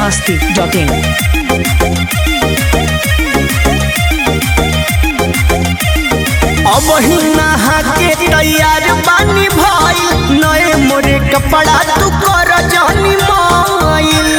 masti.in. अब ही नहा के तैयार बानी भइल नए मोरे कपड़ा तू कर जानी माइल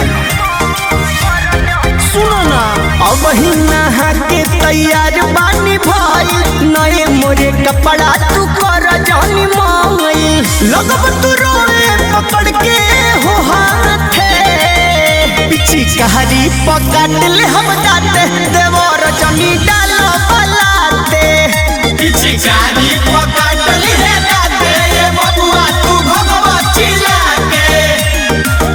सुनो ना अब ही नहा के तैयार बानी भइल नए मोरे कपड़ा तू कर जानी माइल लगब तू रोए पकड़ के हो हाथे पिछी कहारी पकड़ ले हम दाते देवर जनी डालो बलाते पिचकारी पकड़ ली है दाते ये बबुआ तू भगवा चिल्ला के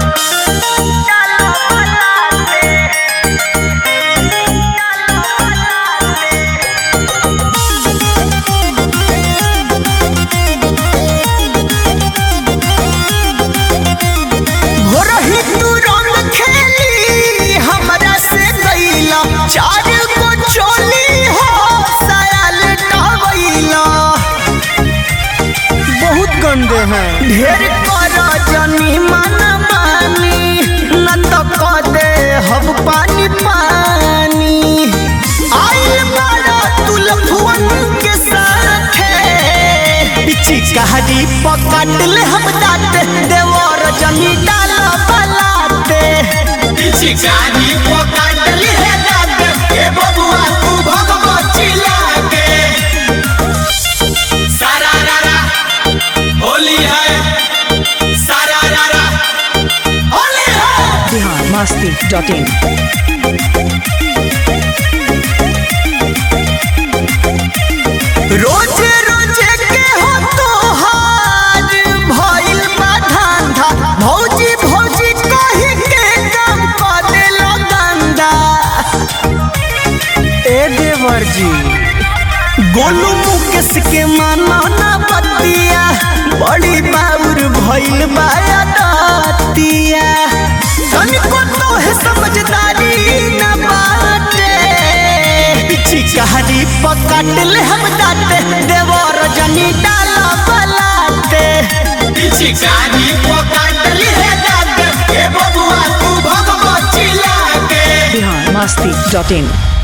भोरही तू रंग खेली हमरा से गईला चार को चोली हो सायल टवैला बहुत गंदे हैं ढेर कर जनी मन मानी न तो क दे हब पानी पानी आइल बड़ा तुलफुअन के साथे पिची कहानी पकड़ ले हम दाते देवर जमी डाल बलाते पिचकारी पकड़ ली है दाते ये बबुआ तू भगवा चिल्ला के सारा रारा होली है सारा रारा होली है Bihar masti.in. रोजे रोजे के हो तोहार भइल बा धंधा भौजी भौजी कही के काम कर देलो गंदा ए देवर जी गोलू मुकेश के माना ना बतिया बड़ी बाउर भइल बा दतिया तनिको तो है समझदारी ना बाटे पिछी कहानी पकड़ ले हम दाते देवर जनी डाल बलाते पिचकारी पकड़ ली है दाते ये बबुआ तू भगवा चिल्ला के Bihar masti.in.